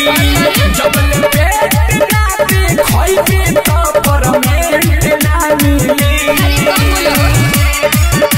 जबल पेट ना देखइबे तो परमेंट ना मिली अरे कौन बोलो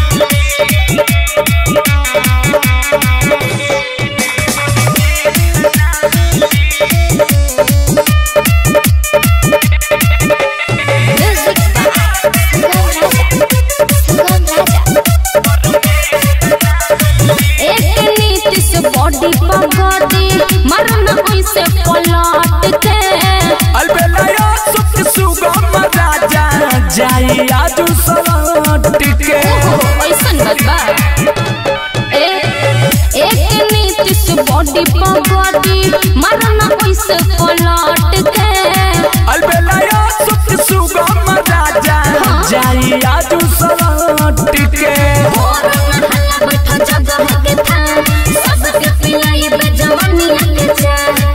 म्यूजिक बाय सुगम राजा सुगम राजा एक नीति से बॉडी पगड़ी मरना ऐसे पलट के अलबेलायो सुख सुगम राजा जाई आजू सलट के ऐसन बात बा ए एक नीति से बॉडी पगड़ी मरना ऐसे पलट के अलबेलायो सुख सुगम राजा जाई आजू सलट के बैठा जगह के था सबके पिलाई बे जवानिया के जा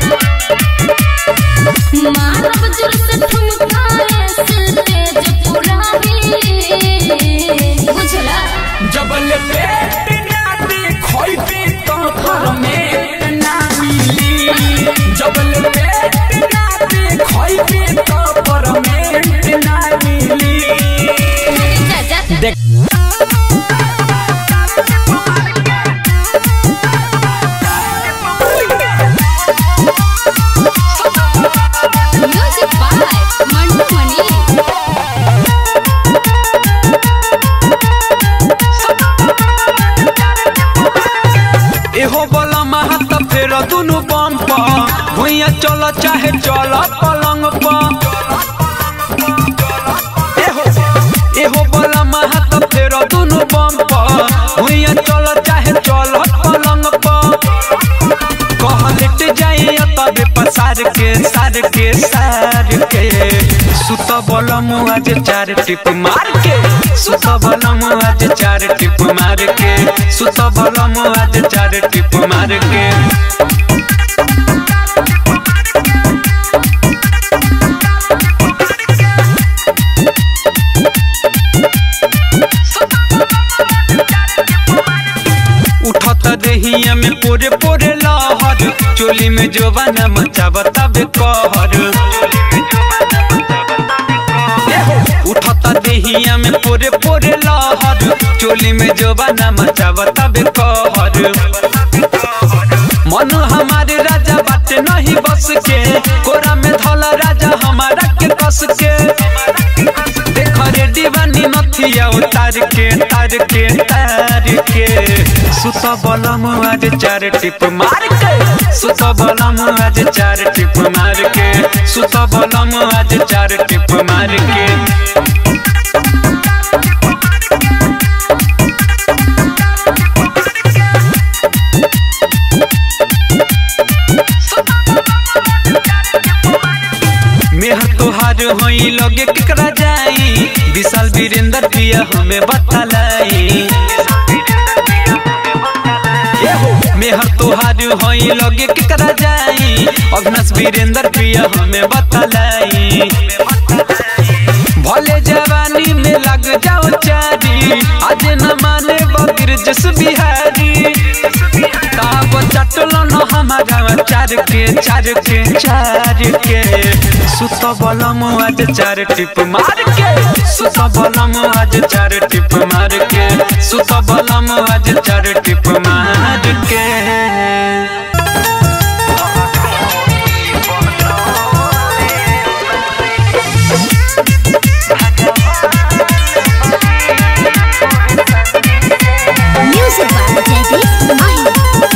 मारब जोर से ठुमकाए से तेज पुरावी बुझला जबल पेट ना देखइबे तो परमेंट ना मिली जबल पेट ना देखइबे तो परमेंट ना मिली जा जा देख म्यूजिक बाय मंटू मनी एहो बोला महत फेर दुनु बम प भुइया चल चाहे चल पलंग प एहो एहो बोला महत फेर दुनु बम प भुइया चल चाहे चल पलंग प कहलेट जाई तबे पसार के सार के सार के सुत बल आज चार टिप मार के सुत बल आज चार टिप मार के सुत बल आज चार टिप मार के उठत देहिया में पोरे पोरे लहर चोली में जोबाना मचावता बे कहर उठत देहिया में पोरे पोरे लहर चोली में जोबाना मचावता बे कहर मन हमारे राजा बाटे नहीं बस के कोरा में धला राजा हमारा के कस के देख रे दीवानी नथिया उतार के तार के तार के सुत बलम आज चार टिप मार के सुत बलम आज चार टिप मार के सुत बलम आज चार टिप मार के मेहर तोहार होई लगे केकरा जाई विशाल वीरेंद्र पिया हमें बतलाई मेहर तोहार होई लगे केकरा जाई अग्नस वीरेंद्र पिया हमें बतलाई भले जवानी में लग जाओ चारी आज न माने बकर जस बिहारी ताब चटलो न हमारा चार के चार के चार के सुत बलम आज चार टिप मार के सुत बलम आज चार टिप मार के सुत बलम आज चार टिप मार के म्यूजिक बाय जयदीप माही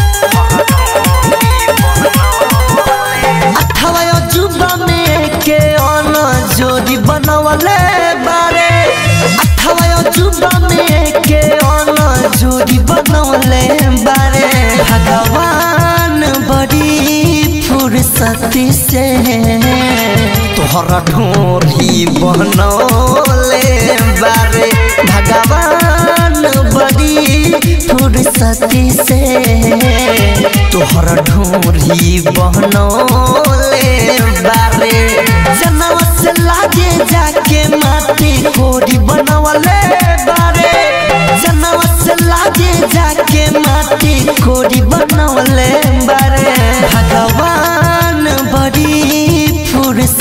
अठवा अजूबा में के अन जोड़ी बनवले बारे अठवा अजूबा में के अन जोड़ी बनवले बारे भगवान बड़ी फुर्सती से तोहरा ढोरी बनौले बारे भगवान बड़ी फुर्सती से तोहरा ढोरी बनौले बारे जनवा से लागे जाके माटी कोरी बनवले बारे जनवा से लागे जाके माटी कोरी बनवले बारे भगवान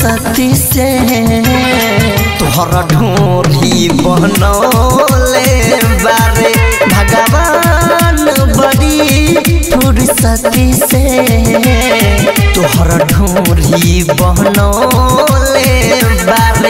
फुर्सती से तोहर ढोरी बनौले बारे भगवान बड़ी फुर्सती से तोहर ढोरी बनौले बारे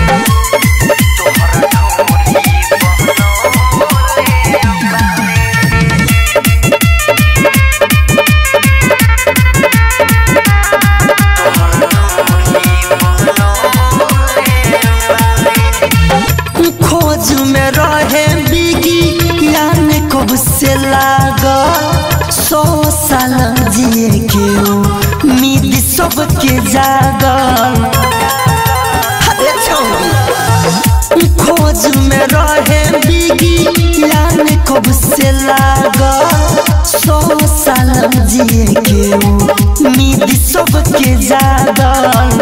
खोज में रहे बिगी यान कब से लागा सौ साल जिए के उम्मीद सबके जागल अरे छौरी खोज में रहे बिगी यान कब से लागा सौ साल जिए के उम्मीद सबके जागल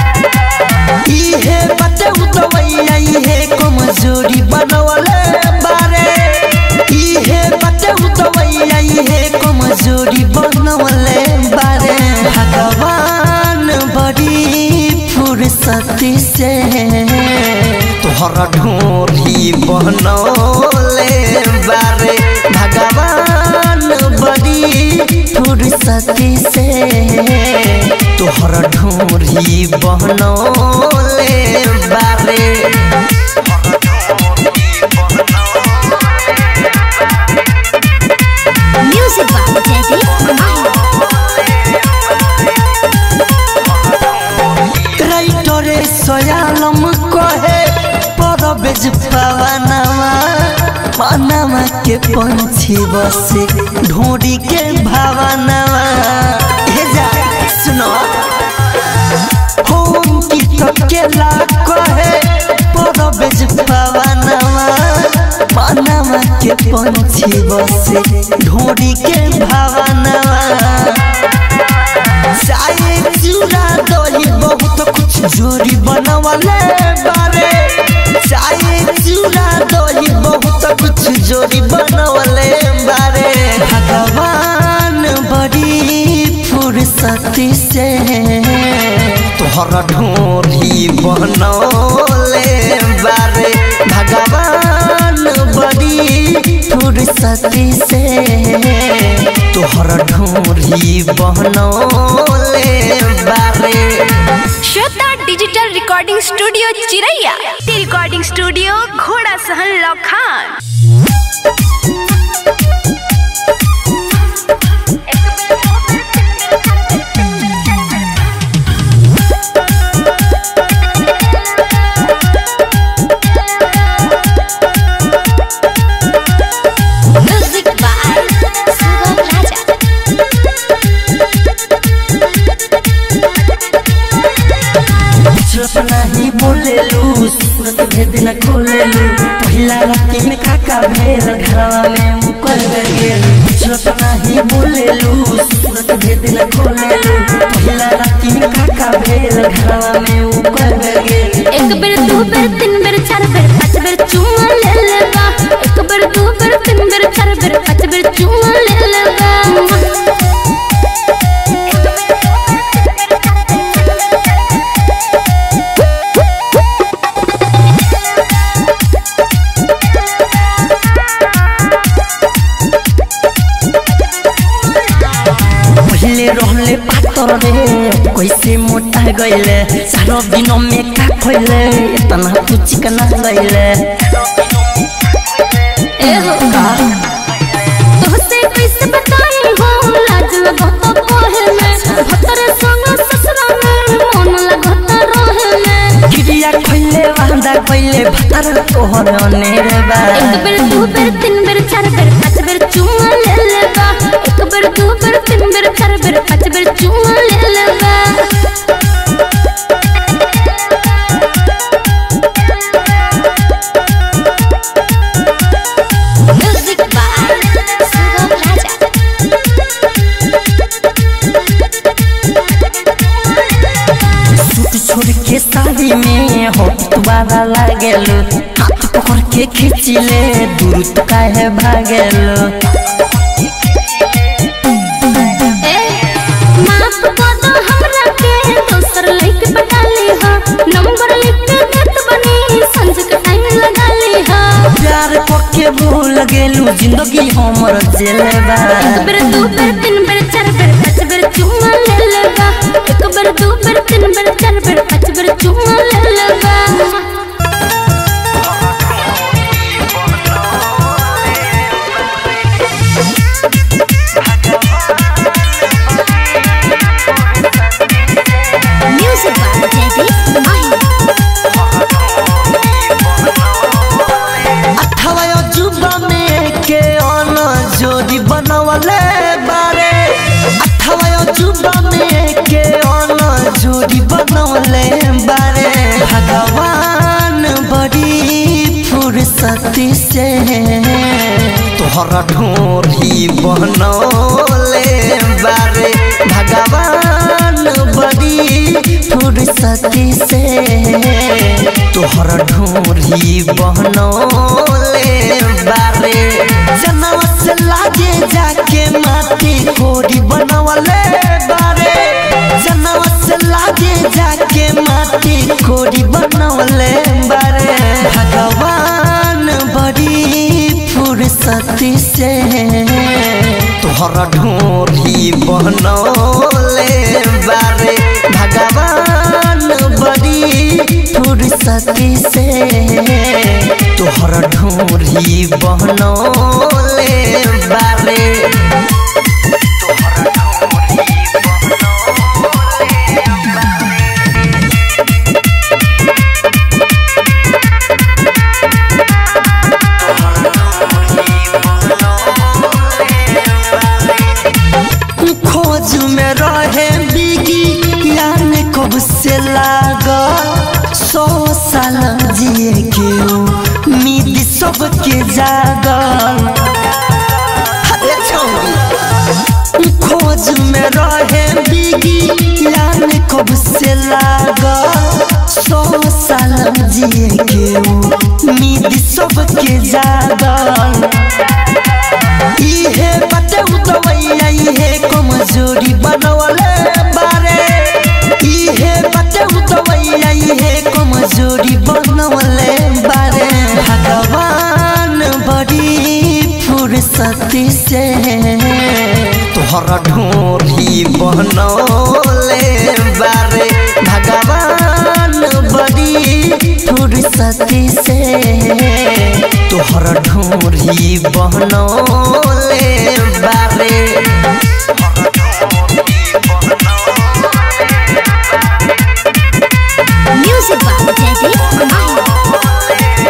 इहे बटे उतवैया इहे कमजोरी बनवले बारे इहे बटे उतवैया इहे कमजोरी बनवले बारे भगवान बड़ी फुर्सती से तोहर ढोरी बनौले बारे भगवान बड़ी फुर्सती से तोहर ढोरी बनौले बारे म्यूजिक बाय जयदीप राइटरे सयालम कहे परबेज पवनवा मनवा के पंछी बसे ढोरी के भावनवा हे जा सुनो होम की तकेला कहे परबेज पवनवा मनवा के पंछी बसे ढोरी के भावनवा चाहे चूड़ा दही बहुत कुछ जोरी बनवले बारे चाहे चूड़ा दही बहुत कुछ जोरी बनवले बारे भगवान बड़ी फुर्सती से तोहर ढोरी बनौले बारे भगवान बड़ी फुर्सती से तोहर ढोरी बनौले बारे Shweta digital recording studio Chiraiya recording studio Ghorasahan Lakhan music by Sugam राजा चुप नहीं बोलेलू सूरत भेद न खोलेलू पहिला राती में काका भेल घरवा में मुकर गेल चुप नहीं बोलेलू सूरत भेद न खोलेलू पहिला राती में काका भेल घरवा में मुकर गेल एक बेर दू बेर तीन बेर चार बेर पाँच बेर चुमा ले लेबा एक बेर दू बेर तीन बेर चार बेर पाँच बेर चुमा ले लेबा पहले रहले पातर रे कैसे मोटा गईले सारो दिन में का खोइले इतना तू चिकना गईले ए हो तोहसे कैसे बताई हो लाज लगत पहे में भतर संग ससुरा में मन लगत रहे में गिरिया खोइले वांदा गईले भतर तोहर अनेर बा एक बेर दू बेर तीन बेर चार बेर पाँच बेर चुमा ले लेबा एक बेर दू बेर तीन बेर चार बेर पाँच बेर चुमा ले लेबा music by Sugam Raja suit छोड़ के साड़ी में होट तुम्हारा लागेलो हाथ पकड़ के खींचिले दूर तो काहे भागेलो ए माफ कर दो हमरा के दोसर लइके पटा लगेलू जिंदगी हमर जेले बा एक बेर दू बेर तीन बेर चार बेर पाँच बेर चुम्मा ले लेगा एक बेर दू बेर तीन बेर चार बेर पाँच बेर चुम्मा ले लेगा म्यूजिक बाय जयदीप माही अठवा अजूबा में के अन जोड़ी बनवले बारे अठवा अजूबा में के अन जोड़ी बनवले बारे भगवान बड़ी फुर्सती से तोहरा ढोरी बनौले बारे भगवान बड़ी फुर्सती से तोहर ढोरी बहनौले बारे जनवा से लागे जाके माटी कोरी बनवले बारे जनवा से लागे जाके माटी कोरी बनवले बारे भगवान बड़ी फुर्सती से तोहरा ढोरी बनौले बारे भगवान बड़ी फुर्सती से तोहरा ढोरी बनौले बारे खोज में रहे बिगी यान कब से लागल सौ साल जिए के उम्मीद सबके जागल अरे छौरी खोज में रहे बिगी यान कब से लागल सौ साल जिए के उम्मीद सबके जागल इहे बटे उतवैया इहे कमजोरी बनवले बारे इहे बटे उतवैया इहे कमजोरी बनवले बारे भगवान बड़ी फुर्सती से तोहरा ढोरी बनौले बारे भगवान बड़ी फुर्सती से तोहरा ढोरी बनौले बारे म्यूजिक बाय जयदीप माही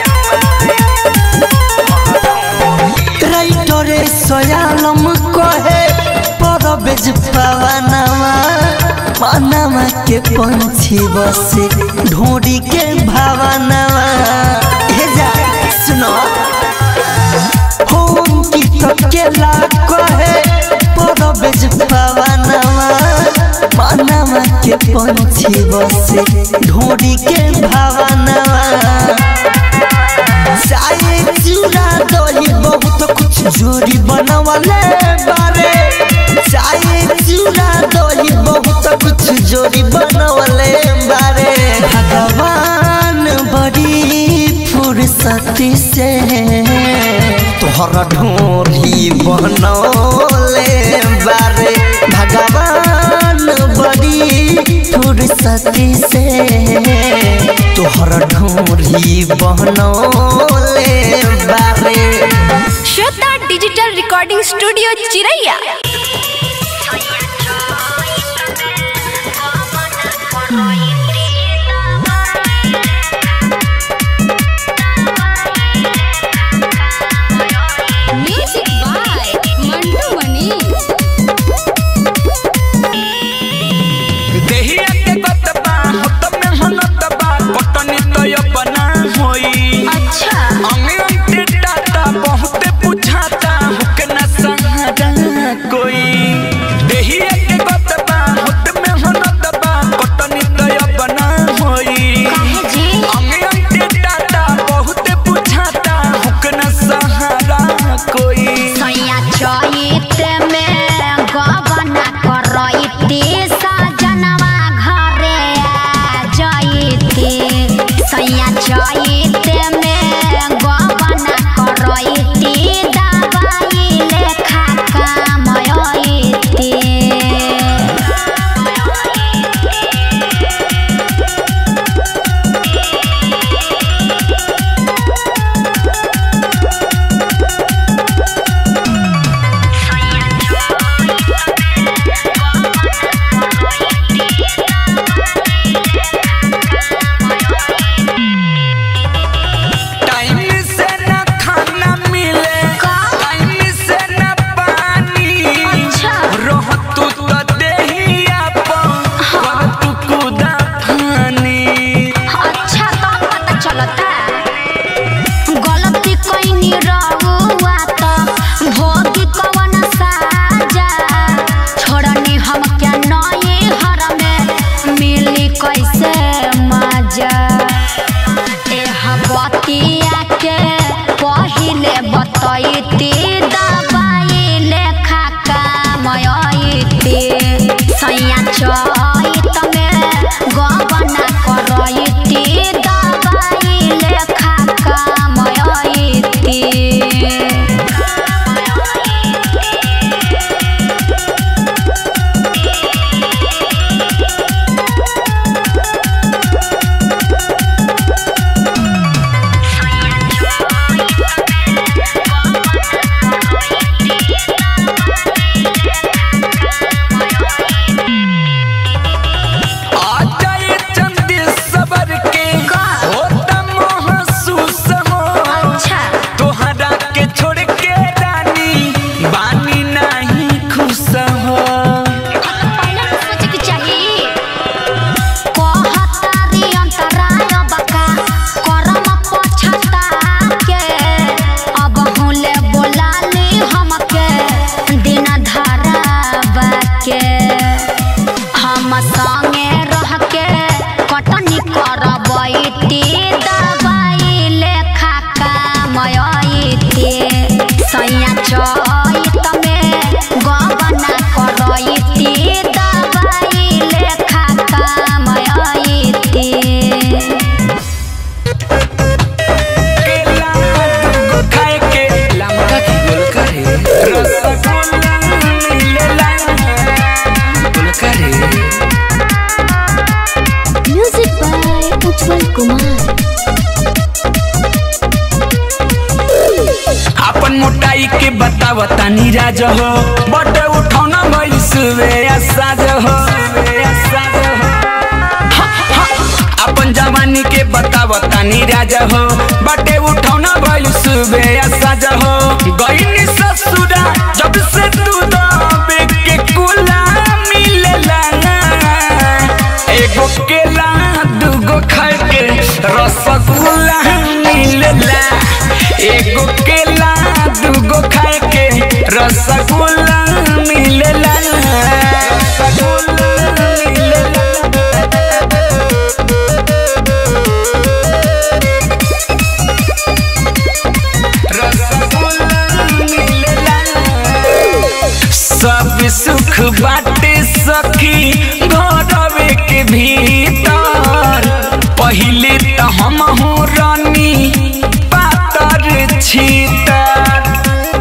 राइटरे सयालम कहे परबेज पवनवा पनवा के पंछी बसे ढोरी के भावनवा हे जा सुनो होम की तकेला कहे परबेज पवनवा पनवा के पंछी बसे ढोरी के भावनवा चाहे चूड़ा दही बहुत कुछ जोड़ी बनवले बारे चाहे चूड़ा दही बहुत कुछ जोड़ी बनवले बारे भगवान बड़ी फुर्सती से तोहरा ढोरी बनौले बारे भगवान बड़ी फुर्सती से तोहरा ढोरी बनौले बारे Shweta digital recording studio Chiraiya music by Mantu Mani देहिया के गतबा हत में हनतबा पटनी तो अपना होई अच्छा अंगे अंगे टाटा बहुत बुझाता हुक न सहारा कोई चैत में गबना करैती दबाई लेखा कामयती आ जाए चंदी सबर के होता महसूस हो अच्छा तोहरा के छोड़ के रानी बानी नहीं खुश हो पहले तो सोचे के चाहिए कहतारी अंतराय बका करम पछता के अब हुले बोलाली हमके दिन धरावा के हम संगे रह के कटनी करबैती दवाई लेखा कामयती सैया चैत में गबना करैती दवाई लेखा कामयती केला दूगो खाए के लमका की गोल करे रसगुल्ला मिलेला गोल करे म्यूजिक बाय उज्जवल कुमार अपन मोटाई के बताव तानी राज हो बट उठौना भइल सुबे साज हो हा, हा, अपन जवानी के बताव तानी राज हो बटे उठौना भइल सुबे साज हो गईनी ससुरा जब से तू दबे के कुला मिलेला एगो केला दूगो खाए के रसगुल्ला मिलेला एगो केला दूगो खाए के रसगुल्ला मिलेला रसगुल्ला मिलेला रसगुल्ला मिलेला सब सुख बाटे सखी घरवे के भीतर पहिले त हम हो रानी पातर छीतर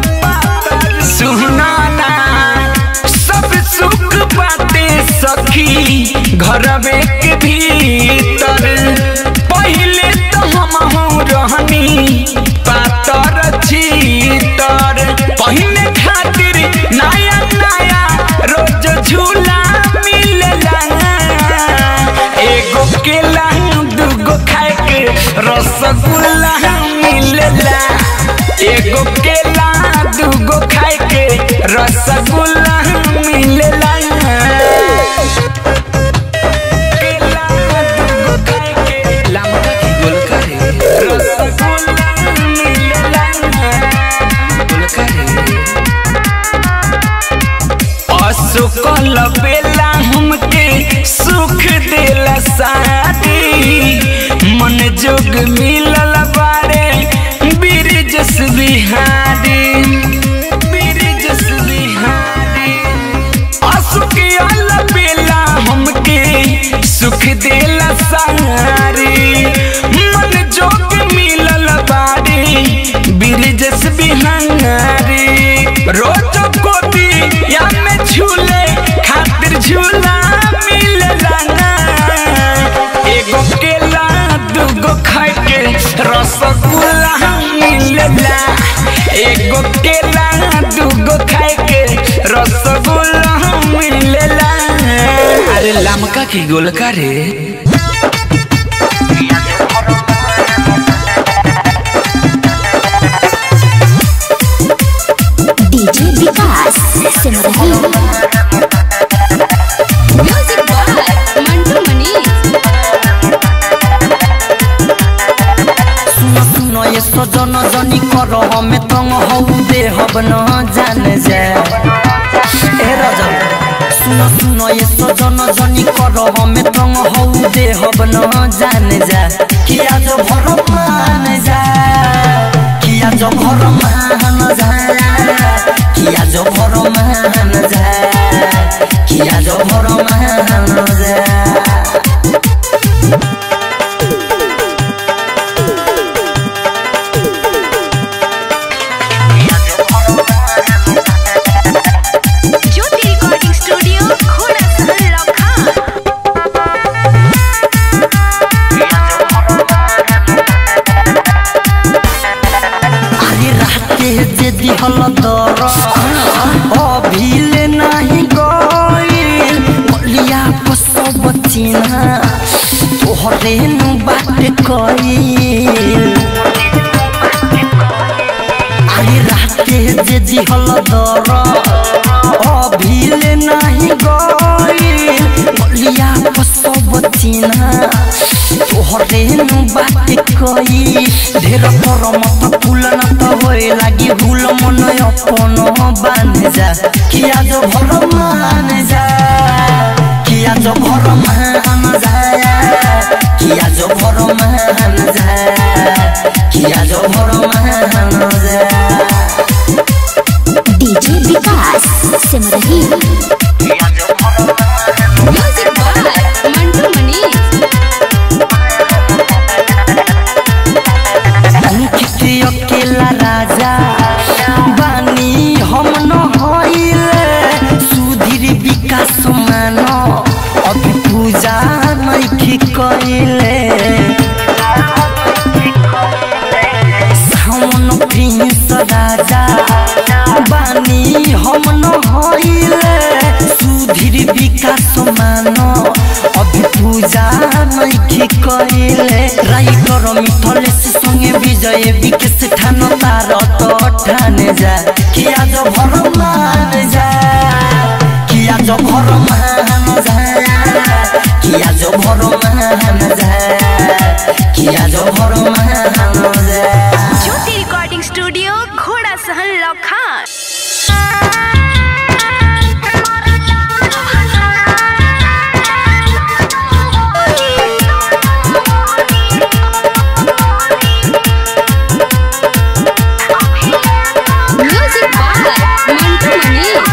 सुनाना सब सुख बाटे सखी घरवे के भीतर पहिले त हम हो रहनी पातर छीतर पहिने खातिर नया नया रोज झूला मिलेला एगो केला दूगो खाए के रसगुल्ला मिलेला एगो केला दूगो खाए के रसगुल्ला मिलेला केला दूगो खाए के लमका की गोल करे रसगुल्ला मिलेला गोल करे असुकल बेला हमके सुख देला शादी मन जोग मिलल बारे बिरजस बिहारी बिरजस बिहारी असुकल बेला हमके सुख देला सारी मन जोग मिलल बारे बिरजस बिहारी रोज कोती या में झूले खातिर झूला मिलेला ना एगो केला दूगो खाए के रसगुल्ला मिलेला एगो केला दूगो खाए के रसगुल्ला मिलेला अरे लमका की गोल करे DJ Vikas Simrahi music by Mantu Manish सुनो सुनो ये सजन जनी कर हमें तंग हौ दे हब न जान जा ए राजा सुनो सुनो ये सजन जनी कर हमें तंग हौ दे हब न जान जा किया जो भर मान जा किया जो भर मान जा किया जो भर मान जा किया जो भर मान दर अभिले नाही गइल बलिया पसब चिन्हा तोहरे नु बात कइल अरे राते जे जिहल दर अभिले नाही गइल बलिया पसब चिन्हा तोहरे नु बात कई ढेर पर मत फूल न त होए लागी भूल मन अपन बान जा किया जो भर मान जा किया जो भर मान जा किया जो भर मान जा किया जो भर मान जा DJ Vikas Simrahi music by Mantu Manish Ankit अकेला राजा बानी हम न होइले सुधीर विकास मान अभी पूजा नइखी कइले सावन प्रिंस राजा बानी हम न होइले सुधीर विकास मान अभी पूजा नइखी कइले राइटर मिथलेश संगे विजय विकेश ठान तार तो ठाने जा किया जो भर मान जा किया जो भर मान जा किया जो भर मान जा किया जो भर मान जा ज्योति recording studio Ghorasahan Lakhan music by Mantu Manish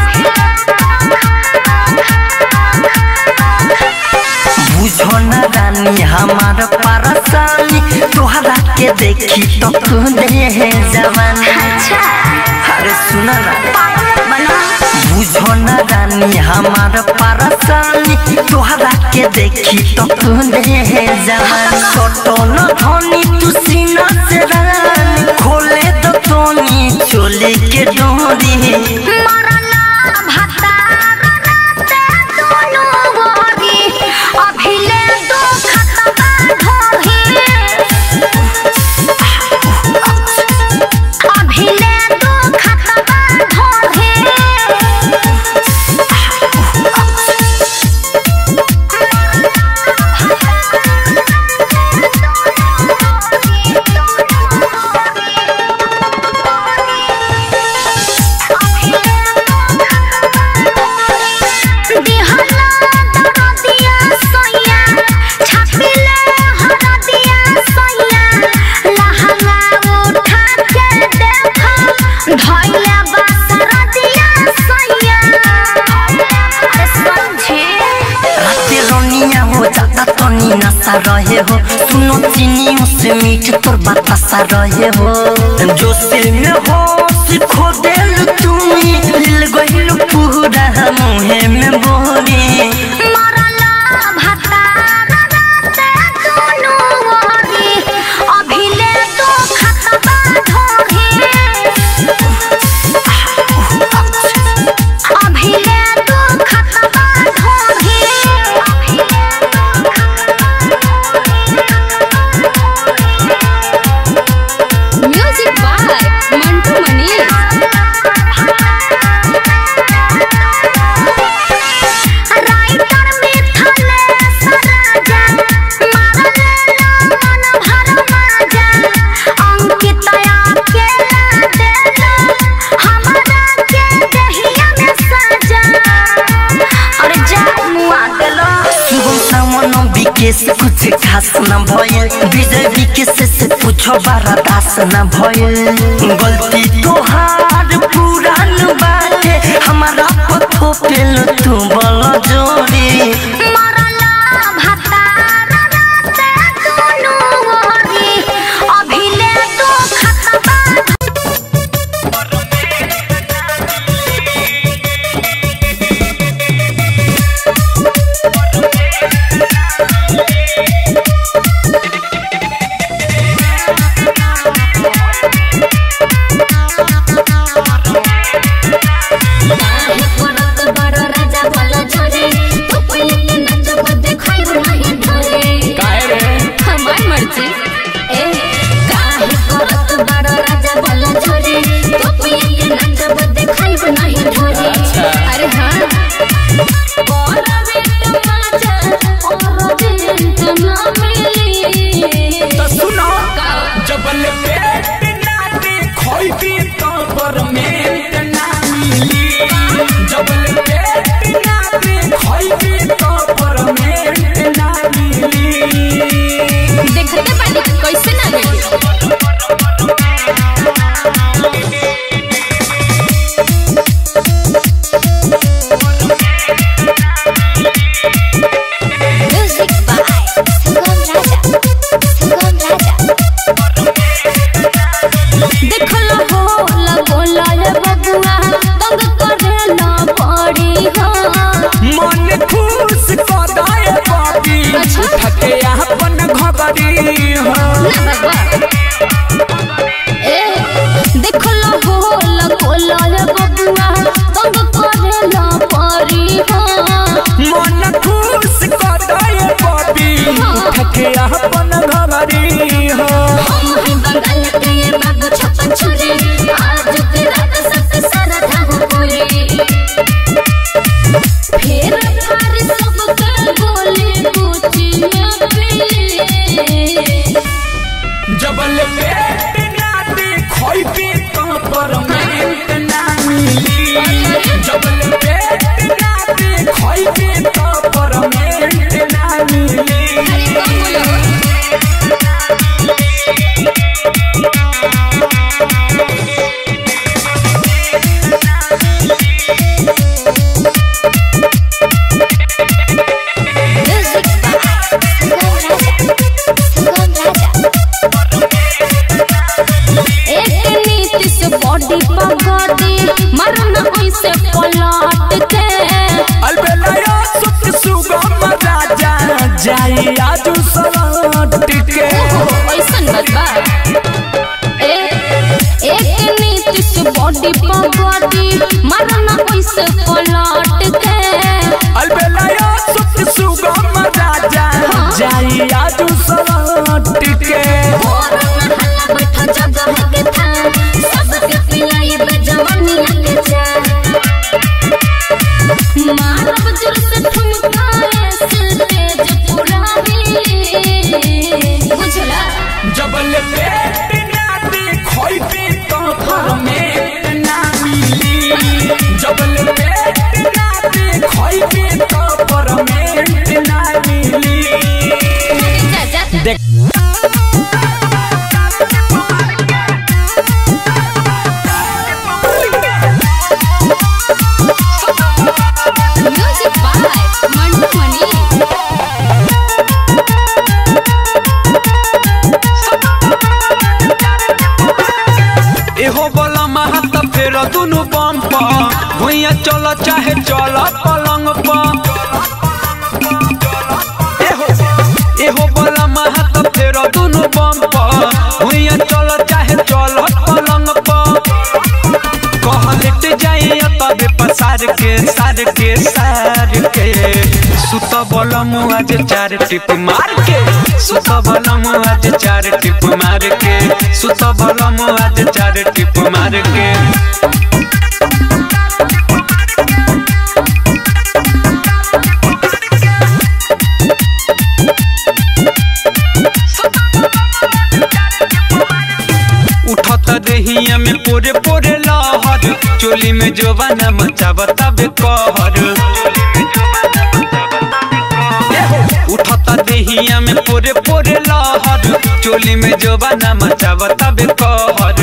बुझो न रानी हमार परसानी तोहरा के देखी तो दे है जवानी अरे सुन ना बुझो न रानी हमार परसानी तोहरा के देखी तो दे है जवानी छोटो न धोनी तू सीना से रानी खोले तो तोनी चोली के डोरी राते रोनिया हो जाता तो नी नशा रहे हो सुनो चीनी से मीठ तोर बतासा रहे हो जो सिल में हो खो दिल तुम्ही दिल गहिल पूरा मुहे में बोरी म्यूजिक बाय मंटू मनीष शुभम सावन विकेश कुछ खास न भइल विजय विकेश से पूछो बारा दास न भइल गलती तोहार पुरान बाटे हमारा पथो पेल तू बल जोड़ी ना बाबा ए देखला हो लगोला रे बबुआ तंग करेला परी हाँ मन खुश कर दे बबी उठ के अपन घरी हो हम ही बंगाल के ये बाबू छप्पन छुरी आज के रात सब सारा ढाहु पूरी फिर फार सब कर गोले कुची में पीले जबल पेट ना दे खोई पे तो परमानेंट ना मिली जबल पेट ना दे खोई पे तो परमानेंट ना मिली अरे कौन बोलो Music by Sugam Raja. Sugam Raja. एक नीति से बॉडी पगड़ी मरना ऐसे पलट के अलबेलाया सुख सुगम राजा जाई आजू सलट के ऐसन बात बा ए एक नीति से बॉडी पगड़ी मरना ऐसे पलट के अलबेलाया सुख सुगम राजा जाई आजू सलट के और हल्ला बैठा जगह के था सबके पिलाई बे जवानिया के जा मारब जुर से ठुमका ऐसे तेज पुरानी बुझला जबल पेट ना दे खोई पे तो परमेंट ना मिली जबल पेट ना दे खोई पे तो परमेंट ना मिली जा जा देख म्यूजिक बाय मंटू मनी एहो बोला महत फेर दुनु बम पर भुइया चल चाहे चल पलंग पर एहो एहो बोला महत फेर दुनु बम पर भुइया चल चाहे चल पलंग पर कह लेट जाई तबे पसार के सार के सार के सुत बलम आज चार टिप मार के सुत बलम आज चार टिप मार के सुत बलम आज चार टिप मार के उठत रहिया में पोरे पोरे लहर चोली में जोबाना मचावत बे कहर उठत देहिया में पोरे पोरे लहर चोली में जोबाना मचावत बे कहर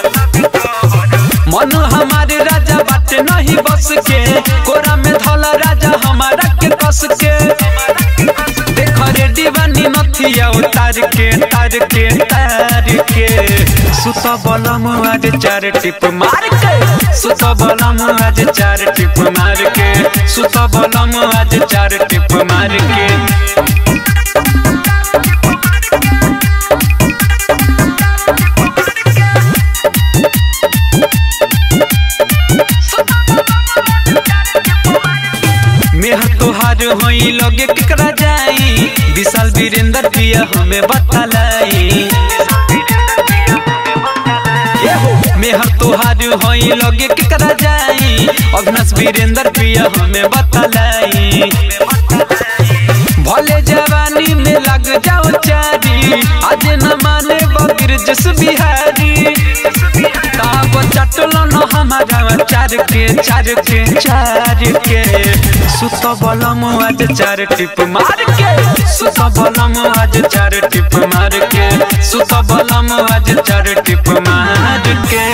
मन हमारे राजा बाटे नहीं बस के कोरा में धला राजा हमारा के कस के देख रे दीवानी नथिया उतार के तार के तार के सुत बलम आज चार टिप मार के सुत बलम आज चार टिप मार के सुत बलम आज चार टिप मार के मेहर तोहार होई लगे केकरा जाई विशाल वीरेंद्र पिया हमें बतलाई मेहर तोहार होई लगे केकरा जाई अग्नस वीरेंद्र पिया हमें बतलाई भले जवानी में लग जाओ चारी आज न माने बकर जस बिहारी ताब चटल न हमारा चार के चार के चार के सुत बलम आज चार टिप मार के सुत बलम आज चार टिप मार के सुत बलम आज चार टिप मार के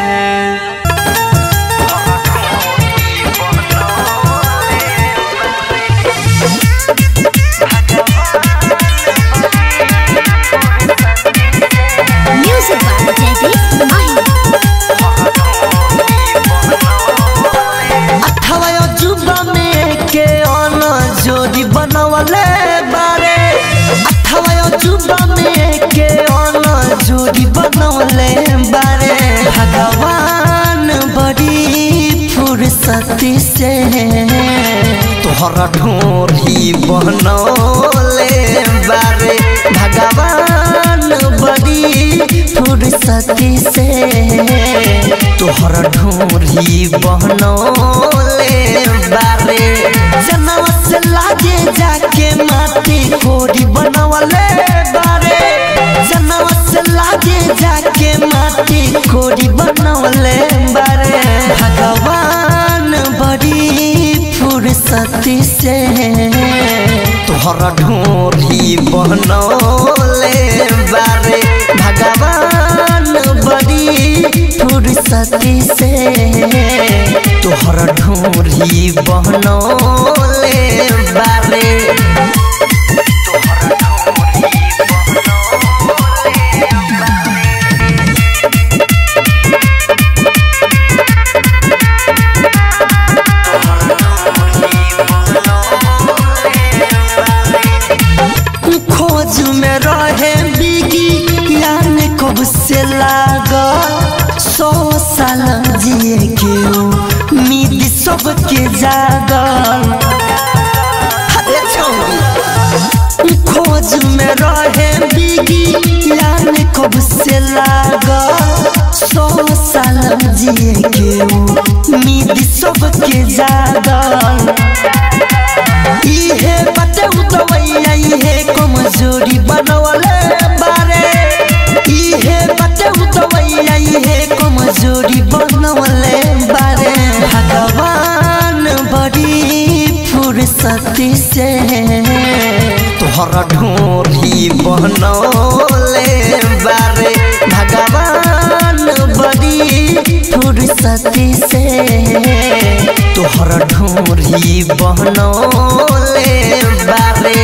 Music by Jaideep Mahi. अठवा अजूबा में के अन जोड़ी बनवले बारे अठवा अजूबा में के अन बनवले बारे भगवान बड़ी फुर्सती से तोहरा ढोरी बनौले बारे भगवान बड़ी फुर्सती से तोहरा ढोरी बनौले बारे जनवा से लागे जाके माटी कोरी बनवले बारे जनवा से लागे जाके माटी कोरी बनवले बारे भगवान बड़ी फुर्सती से तोहरा ढोरी बनौले बारे भगवान बड़ी फुर्सती से तोहरा ढोरी बनौले बारे खोज में रहे बिगी यान कब से लागल सौ साल जिए के उम्मीद सबके जागल अरे छौरी खोज में रहे बिगी यान कब से लागल सौ साल जिए के उम्मीद सबके जागल इहे बटे उतवैया इहे कमजोरी बनवले बारे इहे बटे उतवैया इहे कमजोरी बनवले बारे भगवान बड़ी फुर्सती से तोहरा ढोरी बनौले बारे भगवान बड़ी फुर्सती से तोहरा ढोरी बनौले बारे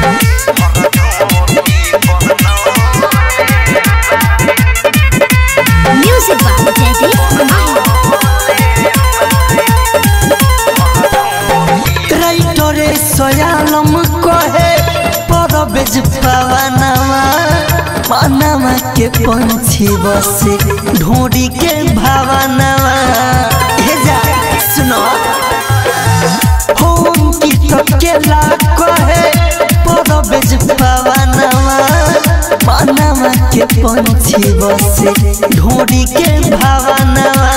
Music by Jaideep Mahi. राइटरे सयालम कहे परबेज पवनवा पनवा के पंछी बसे ढोरी के भावनवा हे जा सुनो होम की तकेला कहे परबेज पवनवा पनवा के पंछी बसे ढोरी के भावनवा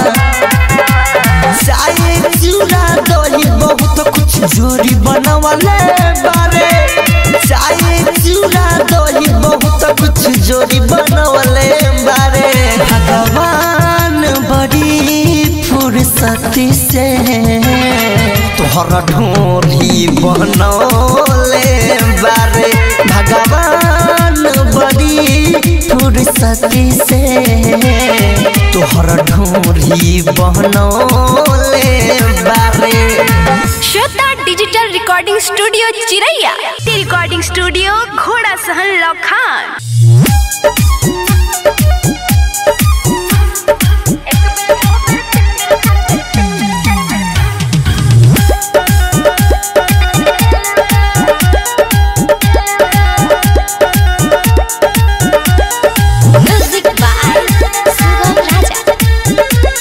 चाहे चूड़ा दही बहुत कुछ जोरी बनवले बारे चाहे चूड़ा दही बहुत कुछ जोरी बनवले बारे भगवान बड़ी फुर्सती से तोहरा ढोरी बनौले बारे भगवान बड़ी फुर्सती से तोहरा ढोरी बनौले बारे Shweta digital recording studio Chiraiya recording studio Ghorasahan लखान Music by Sugam Raja.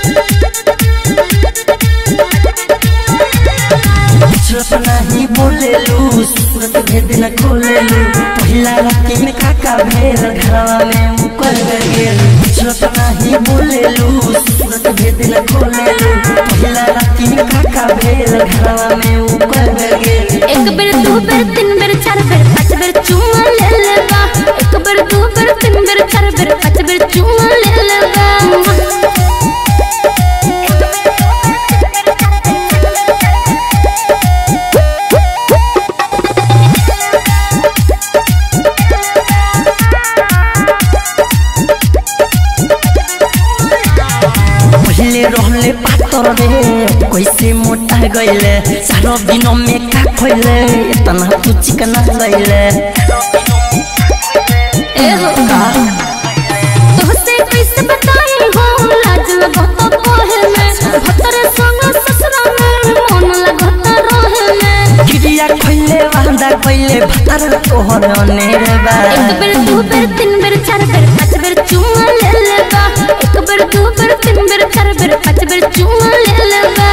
कुछ नहीं बोलेलू सूरत भेद न खोलेलू पहिला राती में काका भेल घरवा में मुकर गेल कुछ नहीं बोलेलू सूरत भेद न खोलेलू पहिला राती में काका भेल घरवा में मुकर गेल एक बेर दू बेर तीन बेर चार बेर पाँच बेर चुमा ले लेबा एक बेर दू बेर तीन बेर चार बेर पाँच बेर चुमा ले लेबा पहले रहले पातर रे कैसे मोटा गईले सारो दिन में का खोइले इतना तू चिकना गईले ए हो तोहसे कैसे बताई हो लाज लगत कोहे में भतर संग ससुरा में मन लगत रहे में गिरिया खोइले वांदा गईले भतर तोहर अनेर बा एक बेर दू बेर तीन बेर चार बेर पाँच बेर चुम्मा ले लेबा एक बेर दू बेर तीन बेर चार बेर पाँच बेर चुम्मा ले लेबा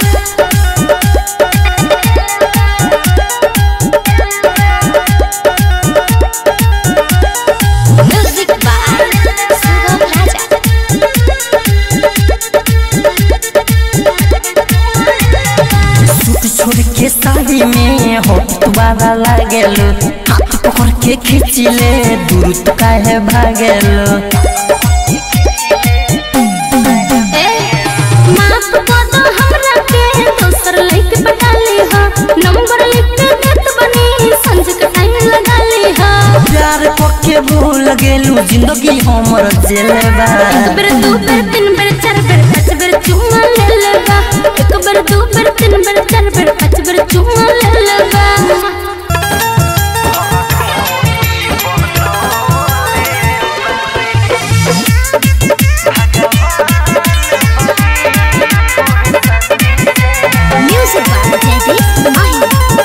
Music by Sugam Raja. Suit छोड़ के साड़ी में होट तुम्हारा लागेलो हाथ पकड़ के खींचिले दूर तो काहे भागेलो ए माफ कर दो हमरा के दोसर लइके पटा ली हा नंबर लिख के देत बनी संज के टाइम लगा ली हा प्यार पक्के भूल गेलू जिंदगी हमर जेलबा एक बेर दू बेर तीन बेर चार बेर पाँच बेर चुम्मा ले लेबा एक बेर दू बेर तीन बेर चार बेर पाँच बेर चुम्मा ले लेबा Music by Jaideep Mahi.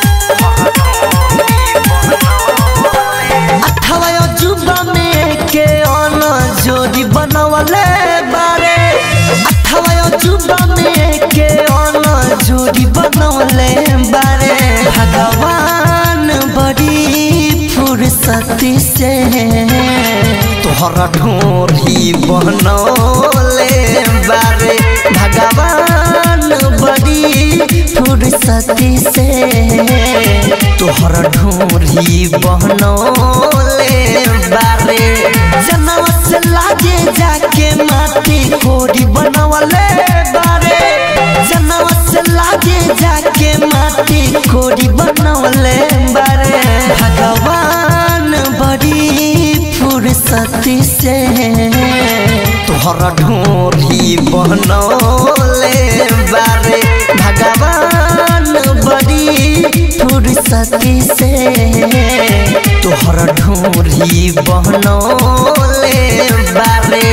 अठावा अजूबा में के अन जोड़ी बनवले बारे अठावा अजूबा में के अन जोड़ी बनवले बारे भगवान बड़ी फुर्सती से तोहरा ढोरी बनौले बारे भगवान बड़ी फुर्सती से तोहर ढोरी बनौले बारे जनवा से लागे जाके माटी कोरी बनवले बारे जनवा से लागे जाके माटी कोरी बनवले बारे भगवान बड़ी फुर्सती से तोहर ढोरी बनौले बारे भगवान बड़ी फुर्सती से तोहर ढोरी बनौले बारे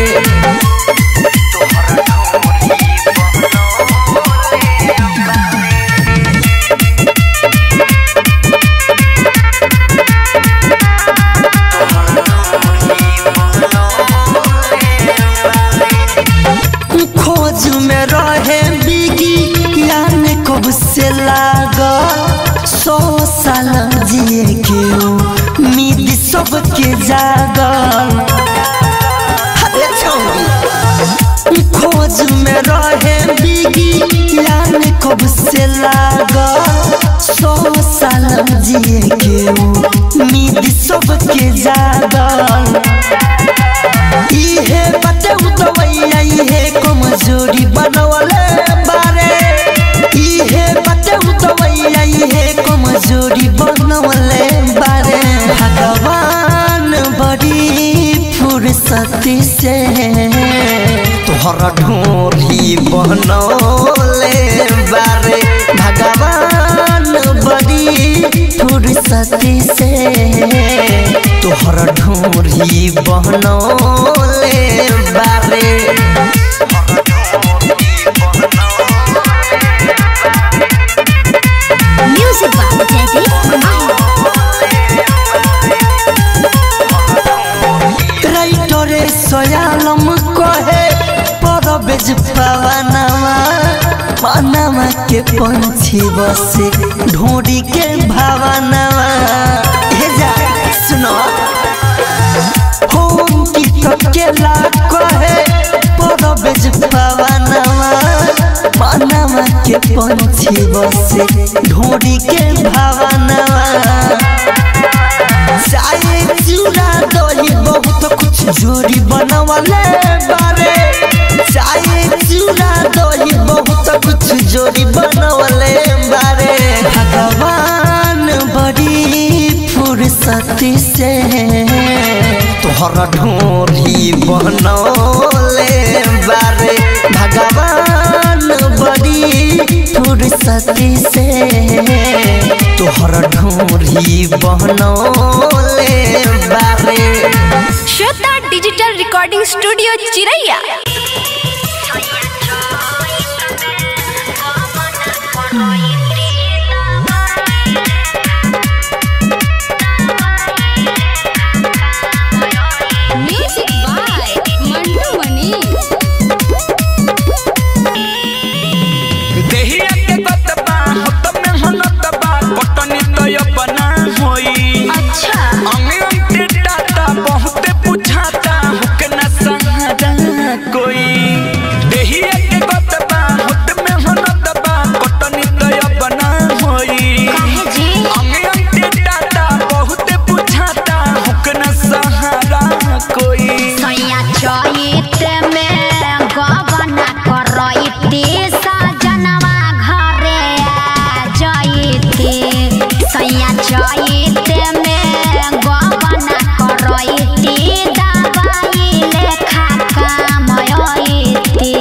खोज में रहे बिगी यान कब से लागा सौ साल जिए के उम्मीद सबके जागल अरे छौरी खोज में रहे बिगी यान कब से लागा सौ साल जिए के उम्मीद सबके जागल इहे बटे उतवैया इहे कमजोरी बनवले बारे इहे बटे उतवैया इहे कमजोरी बनवले बारे भगवान बड़ी फुर्सती से तोहर ढोरी बनौले बारे भगवान बड़ी फुर्सती से तोहर ढोरी बनौले बारे Music by Jaideep Mahi. राइटरे सयालम कहे परबेज पवनवा पनवा के पंछी बसे ढोरी के भावनवा हे जा सुनो होम की तकेला कहे परबेज पवनवा पनवा के पंछी बसे ढोरी के भावनवा चाहे चूड़ा दही बहुत कुछ जोड़ी बनवले बारे चाहे चूड़ा दही बहुत कुछ जोड़ी बनवले बारे भगवान बड़ी फुर्सती से तोहर ढोरी बनौले बारे भगवान बड़ी फुर्सती से तोहर ढोरी बनौले बारे Shweta digital recording studio Chiraiya Music by सैया चैते में गबना करैती दबाई लेखा कामयती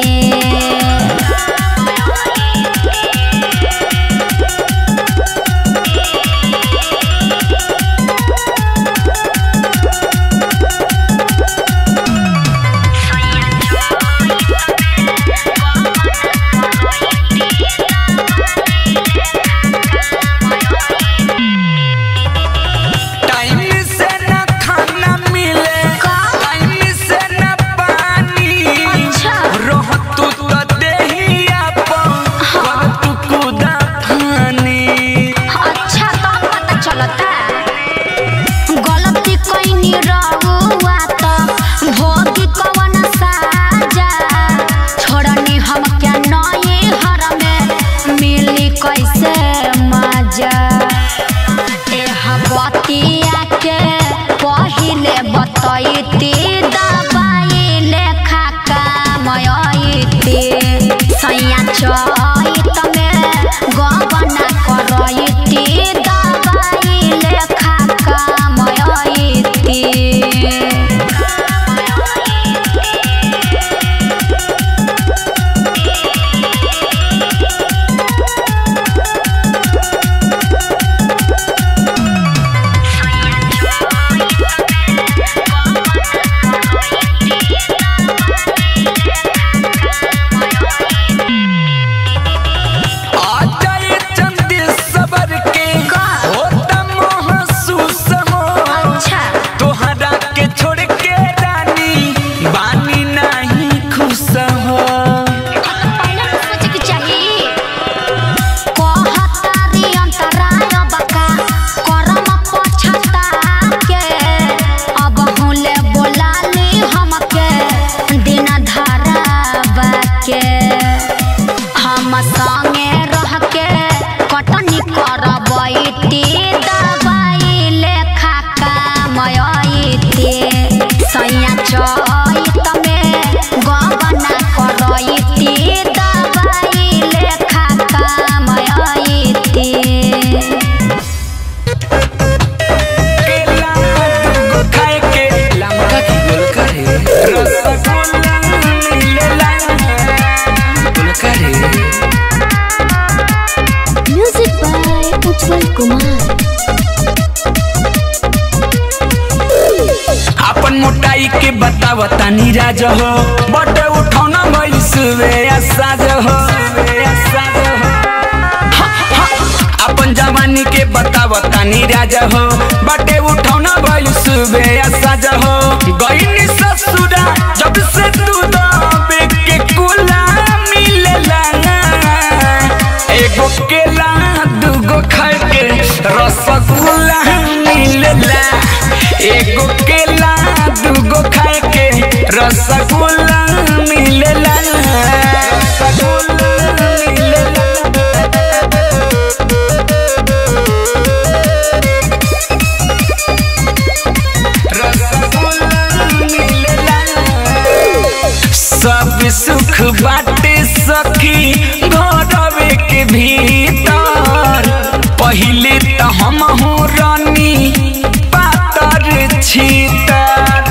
टाइम से न खाना मिले टाइम से न पानी रह तू तो देहिया पर कर तू कुदा फानी अच्छा तो पता चलता गलती कैनी रहुआ तो भोगी कवन साजा छोड़नी हम क्या नए हर में मिली कैसे मजा एह बतिया के पहिले बतैती दबाई लेखा कामयती सैया चैत में गबना करैती दबाई लेखा कामयती आ जाए चंदी सबर के होता महसूस हो अच्छा तोहरा के छोड़ के रानी बानी नहीं खुश हो पहले तो सोचे के चाहिए कहतारी अंतराय बका करम पछता के अब हुले बोलाली हमके दिन धरावा के हम संगे रह के कटनी करबैती दबाई लेखा कामयती सैया चैत में गबना करैती दबाई लेखा कामयती केला दूगो खाए के लमका की गोल करे रसगुल्ला मिलेला गोल करे म्यूजिक बाय उज्जवल कुमार अपन मोटाई के बताव तानी राज हो बट उठौना भइल सुबे साज हो साज हो हा, हा। अपन जवानी के बताव तानी राज हो बटे उठौना भइल सुबे साज हो गईनी ससुरा जब से तू दबे के कुला मिलेला एगो केला दूगो खाए के रसगुल्ला मिलेला एगो केला दूगो खाए के रसगुल्ला मिलेला रसगुल्ला मिलेला रसगुल्ला मिलेला सब सुख बाटे सखी घरवे के भीतर पहिले त हम रानी पातर छीतर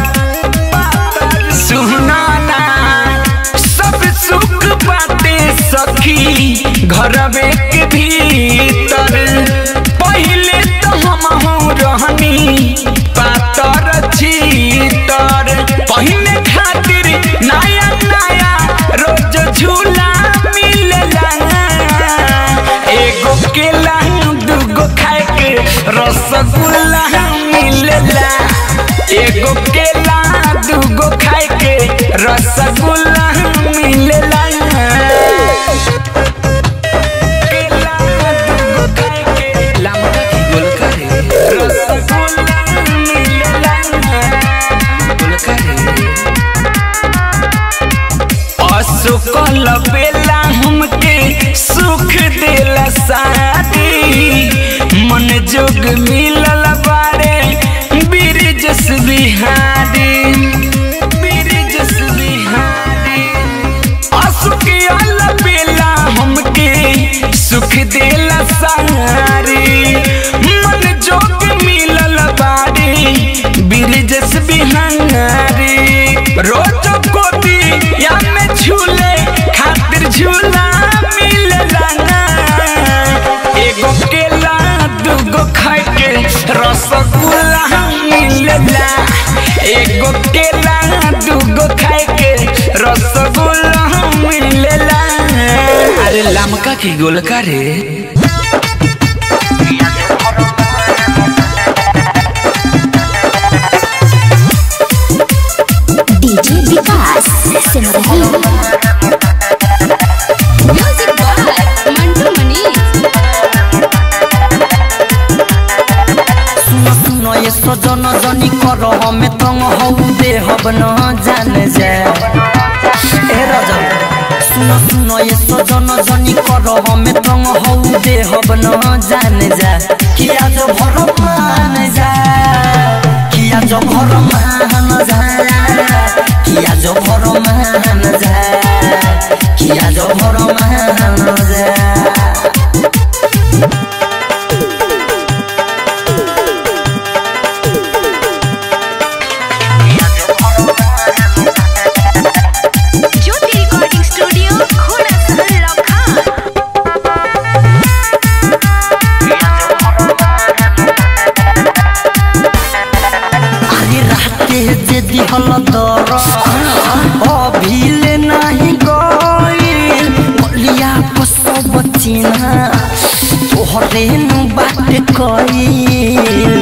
सुनाना सब सुख बाटे सखी घरवे के भीतर पहिले त हम रहनी पातर छीतर पहिने खातिर नया नया रोज झूला मिलेला एगो केला दूगो खाए के रसगुल्ला मिलेला एगो केला दूगो खाए के रसगुल्ला मिलेला केला दूगो खाए के लमका की गोल करे रसगुल्ला मिलेला गोल करे असुकल बेला हमके सुख देला शादी मन जोग मिलल बारे बिरजस बिहारी बिरजस बिहारी असुकल बेला हमके सुख देला सारी रोज गोदी या में झूले खातिर झूला मिलेला ना एगो केला दूगो खाए के रसगुल्ला मिलेला एगो केला दूगो खाए के रसगुल्ला मिलेला अरे लमका की गोलका रे DJ Vikas Simrahi music by Mantu Manish सुनो सुनो ये सजन जनी कर हमें तंग हौ दे हब न जान जा ए रजन सुनो सुनो ये सजन जनी कर हमें तंग हौ दे हब न जान जा किया जो भर मान जा किया जो भर मान जा किया जो भर मान जा किया जो भर मान जा ज्योति रिकॉर्डिंग स्टूडियो घोड़ा सहल लखन आगे राते जे दिहल दर अभिले नाही गइल बलिया को सब चिन्हा तोहरे नु बात कइल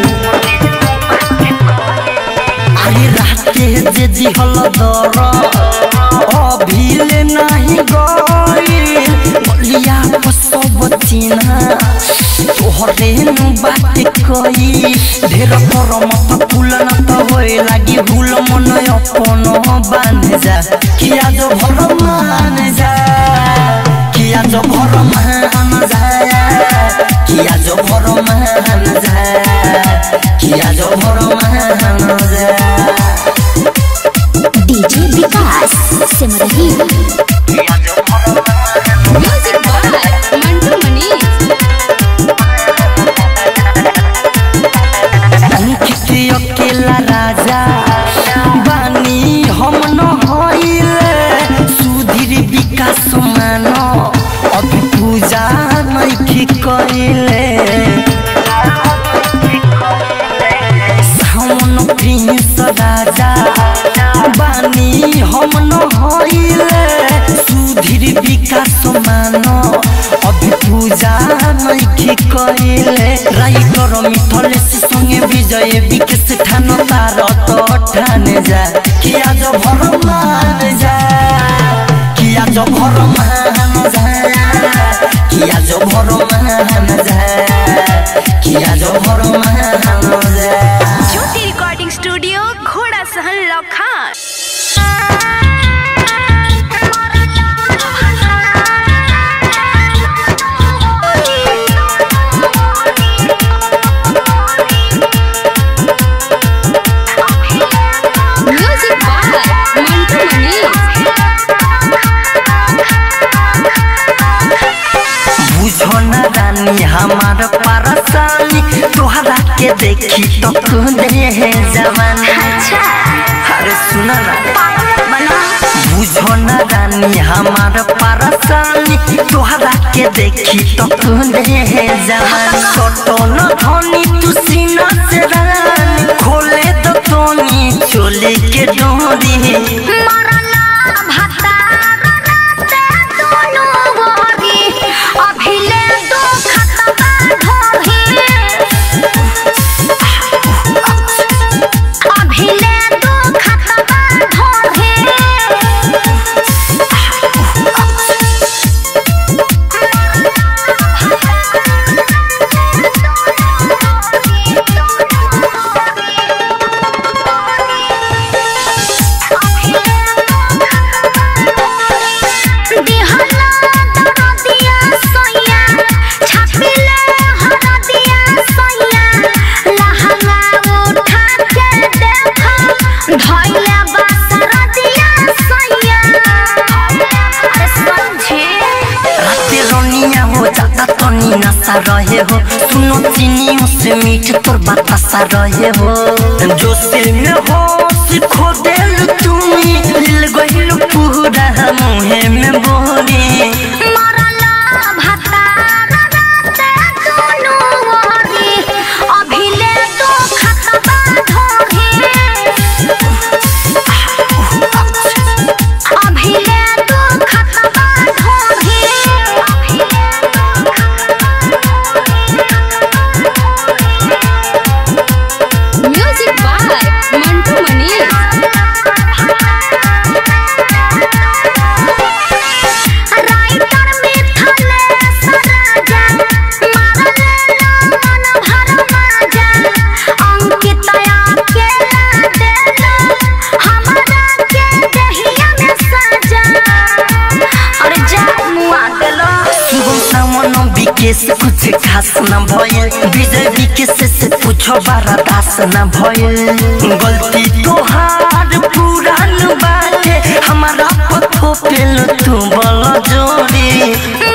आगे राते जे दिहल दर अभिले नाही गइल बलिया को सब चिन्हा तोहरे नु बात कई ढेर पर मत फूल न त होए लागी भूल मन अपन बांध जा किया जो भर मान जा किया जो भर मान जा किया जो भर मान जा किया जो भर मान जा DJ Vikas Simrahi music by Mantu Manish Ankit अकेला राजा बानी हम न होइले सुधीर विकास मान अभी पूजा नइखी कइले सावन प्रिंस राजा बानी हम न होइले सुधीर विकास मान अभी पूजा नइखी कइले राइटर मिथलेश संगे विजय विकेश ठान तार तो ठाने जा किया जो भर मान जा किया जो भर मान जा किया जो भर मान जा किया जो भर मान जा ज्योति रिकॉर्डिंग स्टूडियो घोड़ा सहल लखन म्यूजिक बाय मंटू मनीष बुझो न रानी हमार परसानी तोहरा के देखी तो खुदे है जवानी अरे सुना ना बुझो न रानी हमार परसानी तोहरा के देखी तो खुदे है जवानी छोटो न धोनी तू सीना से रानी खोले तो तोनी चोली के डोरी Thank you. रहे हो सुनो चीनी से मीठ तोर बतासा रहे हो जो से में हो सिखो दिल तुम्ही लिल गइल पूरा मुहे में बोरी मरला भतार राते दुनु ओरी अभिले तो खतबा ढोही अभिले तो खतबा ढोही music by Mantu Manish writer मिथले सराजा मारले मन भर माजा अंकितया के देला हमरा के दहिया में सजा अरे जा मुआ देला शुभम सामन विकेश कुछ खास न भयल विजय विकेश से पूछो बारा दास न भयल गलती तोहार पुरान बाटे हमारा पथो पेल तू बल जोड़ी